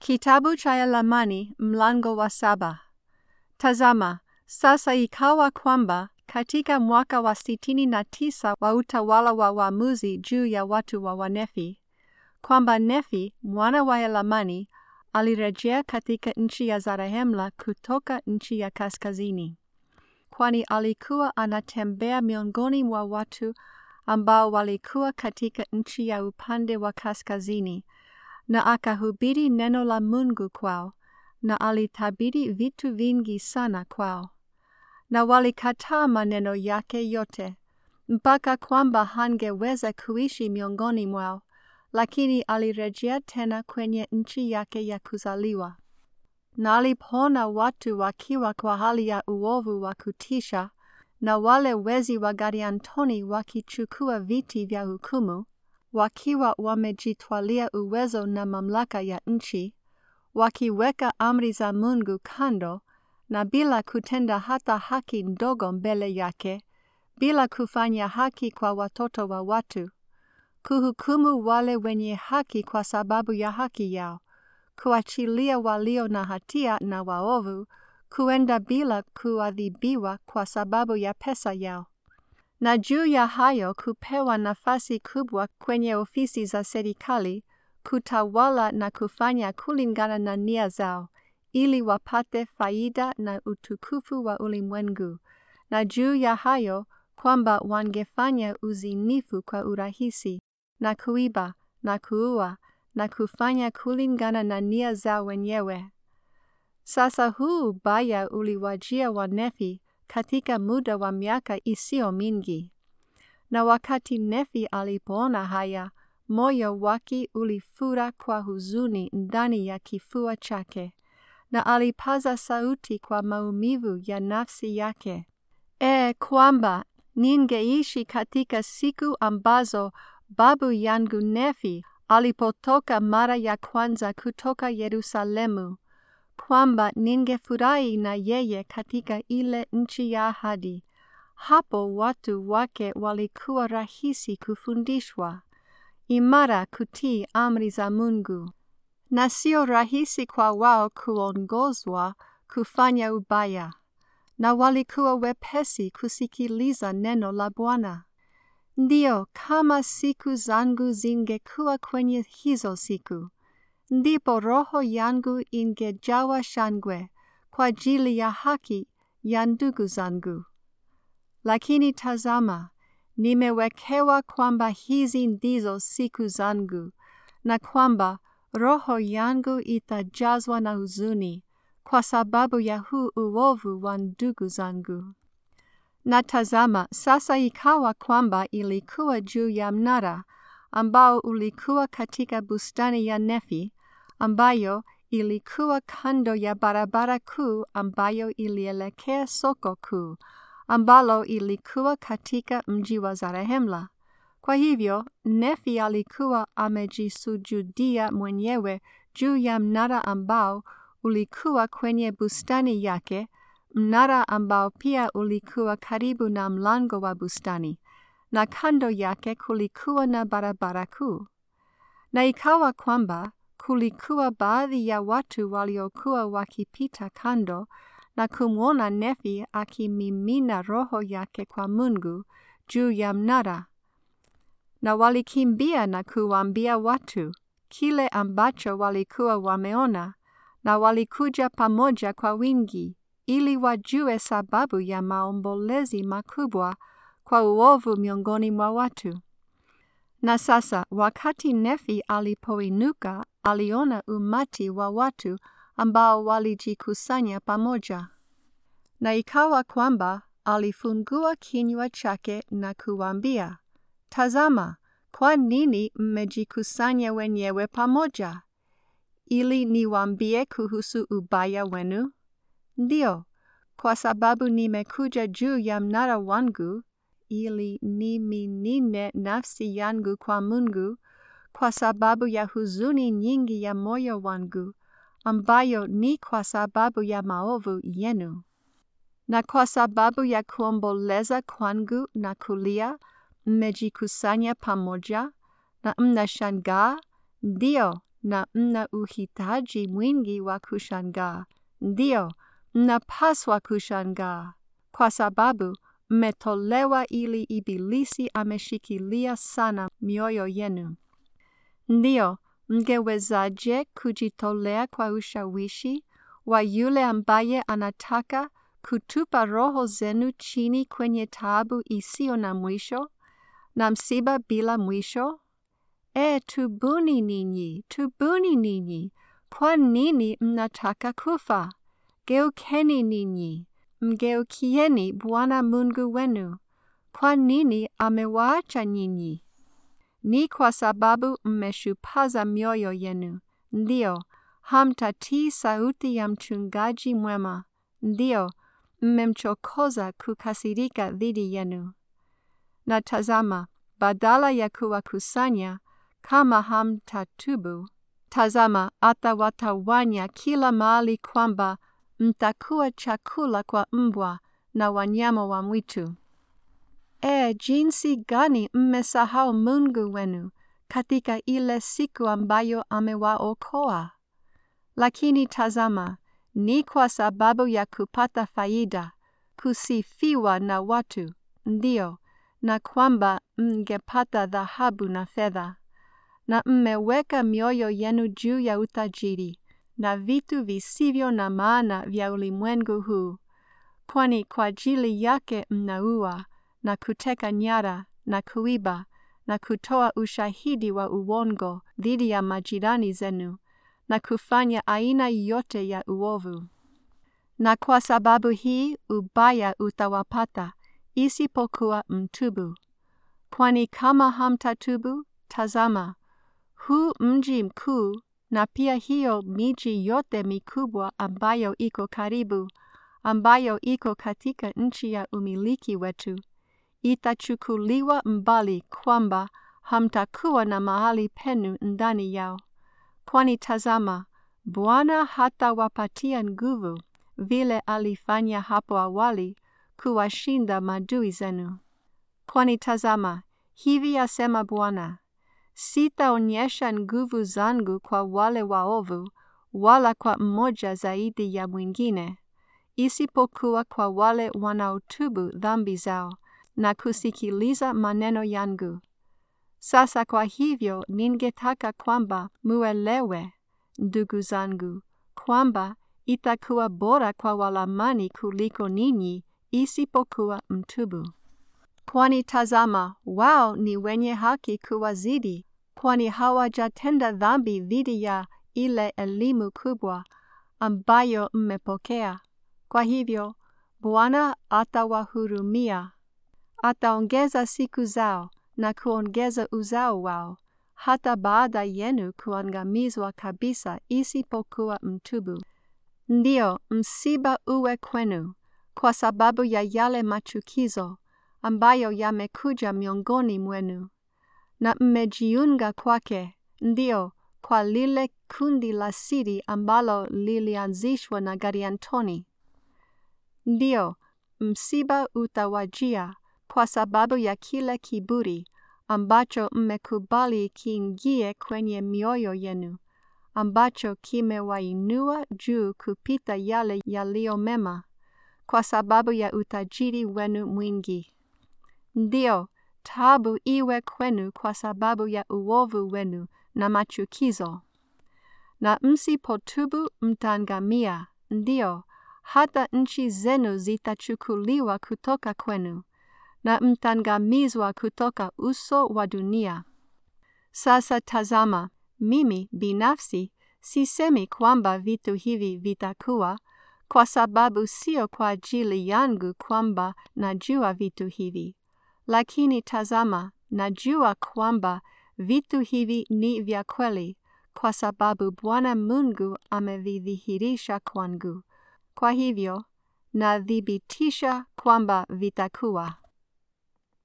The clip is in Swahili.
Kitabu cha Yalamani mlango wa saba. Tazama, sasa ikawa kwamba katika mwaka wa sitini na tisa wa utawala wa waamuzi juu ya watu wa Wanefi, kwamba Nefi mwana wa Yalamani alirejea katika nchi ya Zarahemla kutoka nchi ya kaskazini, kwani alikuwa anatembea miongoni mwa watu ambao walikuwa katika nchi ya upande wa kaskazini na akahubiri neno la Mungu kwao, na alitabiri vitu vingi sana kwao. Na walikataa maneno yake yote, mpaka kwamba hangeweza kuishi miongoni mwao, lakini alirejea tena kwenye nchi yake ya kuzaliwa. Na alipoona watu wakiwa kwa hali ya uovu wa kutisha, na wale wezi wa Gadiantoni wakichukua viti vya hukumu, wakiwa wamejitwalia uwezo na mamlaka ya nchi, wakiweka amri za Mungu kando, na bila kutenda hata haki ndogo mbele yake, bila kufanya haki kwa watoto wa watu, kuhukumu wale wenye haki kwa sababu ya haki yao, kuachilia walio na hatia na waovu, kuenda bila kuadhibiwa kwa sababu ya pesa yao na juu ya hayo kupewa nafasi kubwa kwenye ofisi za serikali, kutawala na kufanya kulingana na nia zao, ili wapate faida na utukufu wa ulimwengu, na juu ya hayo kwamba wangefanya uzinifu kwa urahisi, na kuiba na kuua na kufanya kulingana na nia zao wenyewe. Sasa huu ubaya uliwajia Wanefi katika muda wa miaka isiyo mingi. Na wakati Nefi alipoona haya, moyo wake ulifura kwa huzuni ndani ya kifua chake, na alipaza sauti kwa maumivu ya nafsi yake, E, kwamba ningeishi katika siku ambazo babu yangu Nefi alipotoka mara ya kwanza kutoka Yerusalemu kwamba ningefurahi na yeye katika ile nchi ya ahadi. Hapo watu wake walikuwa rahisi kufundishwa, imara kutii amri za Mungu, na sio rahisi kwa wao kuongozwa kufanya ubaya, na walikuwa wepesi kusikiliza neno la Bwana. Ndio, kama siku zangu zingekuwa kwenye hizo siku ndipo roho yangu ingejawa shangwe kwa ajili ya haki ya ndugu zangu. Lakini tazama, nimewekewa kwamba hizi ndizo siku zangu, na kwamba roho yangu itajazwa na huzuni kwa sababu ya huu uovu wa ndugu zangu. Na tazama, sasa ikawa kwamba ilikuwa juu ya mnara ambao ulikuwa katika bustani ya Nefi, ambayo ilikuwa kando ya barabara kuu ambayo ilielekea soko kuu, ambalo ilikuwa katika mji wa Zarehemla. Kwa hivyo Nefi alikuwa amejisujudia mwenyewe juu ya mnara ambao ulikuwa kwenye bustani yake, mnara ambao pia ulikuwa karibu na mlango wa bustani, na kando yake kulikuwa na barabara kuu. Na ikawa kwamba kulikuwa baadhi ya watu waliokuwa wakipita kando na kumwona Nefi akimimina roho yake kwa Mungu juu ya mnara, na walikimbia na kuwaambia watu kile ambacho walikuwa wameona, na walikuja pamoja kwa wingi ili wajue sababu ya maombolezi makubwa kwa uovu miongoni mwa watu. Na sasa wakati Nefi alipoinuka, aliona umati wa watu ambao walijikusanya pamoja. Na ikawa kwamba alifungua kinywa chake na kuwaambia, Tazama, kwa nini mmejikusanya wenyewe pamoja? Ili niwaambie kuhusu ubaya wenu? Ndio, kwa sababu nimekuja juu ya mnara wangu ili niminine nafsi yangu kwa Mungu kwa sababu ya huzuni nyingi ya moyo wangu, ambayo ni kwa sababu ya maovu yenu. Na kwa sababu ya kuomboleza kwangu na kulia, mmejikusanya pamoja na mnashangaa, ndio na mna uhitaji mwingi wa kushangaa. Ndio, mnapaswa kushangaa kwa sababu mmetolewa ili Ibilisi ameshikilia sana mioyo yenu. Ndio, mngewezaje kujitolea kwa ushawishi wa yule ambaye anataka kutupa roho zenu chini kwenye taabu isiyo na mwisho na msiba bila mwisho? E, tubuni ninyi, tubuni ninyi! Kwa nini mnataka kufa? Geukeni ninyi, mgeukieni Bwana Mungu wenu. Kwa nini amewaacha nyinyi? Ni kwa sababu mmeshupaza mioyo yenu. Ndio, hamtatii sauti ya mchungaji mwema. Ndio, mmemchokoza kukasirika dhidi yenu. Na tazama, badala ya kuwakusanya kama hamtatubu, tazama atawatawanya kila mahali kwamba mtakuwa chakula kwa mbwa na wanyama wa mwitu. E, jinsi gani mmesahau Mungu wenu katika ile siku ambayo amewaokoa! Lakini tazama, ni kwa sababu ya kupata faida, kusifiwa na watu, ndio, na kwamba mngepata dhahabu na fedha, na mmeweka mioyo yenu juu ya utajiri na vitu visivyo na maana vya ulimwengu huu, kwani kwa ajili yake mnaua na kuteka nyara na kuiba na kutoa ushahidi wa uongo dhidi ya majirani zenu na kufanya aina yote ya uovu. Na kwa sababu hii ubaya utawapata isipokuwa mtubu. Kwani kama hamtatubu, tazama, huu mji mkuu na pia hiyo miji yote mikubwa ambayo iko karibu, ambayo iko katika nchi ya umiliki wetu, itachukuliwa mbali kwamba hamtakuwa na mahali penu ndani yao. Kwani tazama, Bwana hatawapatia nguvu vile alifanya hapo awali kuwashinda madui zenu. Kwani tazama, hivi asema Bwana, sitaonyesha nguvu zangu kwa wale waovu, wala kwa mmoja zaidi ya mwingine, isipokuwa kwa wale wanaotubu dhambi zao na kusikiliza maneno yangu. Sasa kwa hivyo ningetaka kwamba muelewe, ndugu zangu, kwamba itakuwa bora kwa Walamani kuliko ninyi isipokuwa mtubu. Kwani tazama, wao ni wenye haki kuwazidi, kwani hawajatenda dhambi dhidi ya ile elimu kubwa ambayo mmepokea. Kwa hivyo Bwana atawahurumia, ataongeza siku zao na kuongeza uzao wao, hata baada yenu kuangamizwa kabisa isipokuwa mtubu. Ndio msiba uwe kwenu kwa sababu ya yale machukizo ambayo yamekuja miongoni mwenu, na mmejiunga kwake, ndio kwa lile kundi la siri ambalo lilianzishwa na Gariantoni. Ndio msiba utawajia kwa sababu ya kile kiburi ambacho mmekubali kiingie kwenye mioyo yenu, ambacho kimewainua juu kupita yale yaliyo mema, kwa sababu ya utajiri wenu mwingi. Ndio taabu iwe kwenu kwa sababu ya uovu wenu na machukizo. Na msipotubu mtaangamia, ndio hata nchi zenu zitachukuliwa kutoka kwenu na mtangamizwa kutoka uso wa dunia. Sasa tazama, mimi binafsi sisemi kwamba vitu hivi vitakuwa, kwa sababu sio kwa ajili yangu kwamba najua vitu hivi. Lakini tazama, najua kwamba vitu hivi ni vya kweli, kwa sababu Bwana Mungu amevidhihirisha kwangu. Kwa hivyo, nathibitisha kwamba vitakuwa.